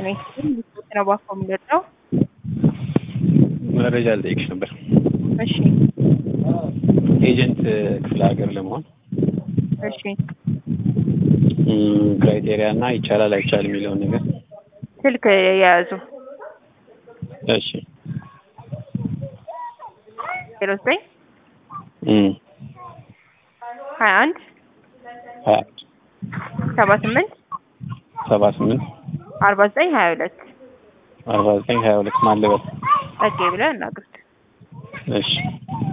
ነኝ። ነው ባኮ የሚገርጠው መረጃ ልጠይቅሽ ነበር። እሺ ኤጀንት ክፍለ ሀገር ለመሆን እሺ ክራይቴሪያ እና ይቻላል አይቻል የሚለውን ነገር ስልክ የያዙ እሺ ዜሮ ዘጠኝ እም ሀያ አንድ ሀያ ሰባ ስምንት ሰባ ስምንት አርባ ዘጠኝ ሀያ ሁለት አርባ ዘጠኝ ሀያ ሁለት ማለበት ጸጌ ብለህ እናግሩት። እሺ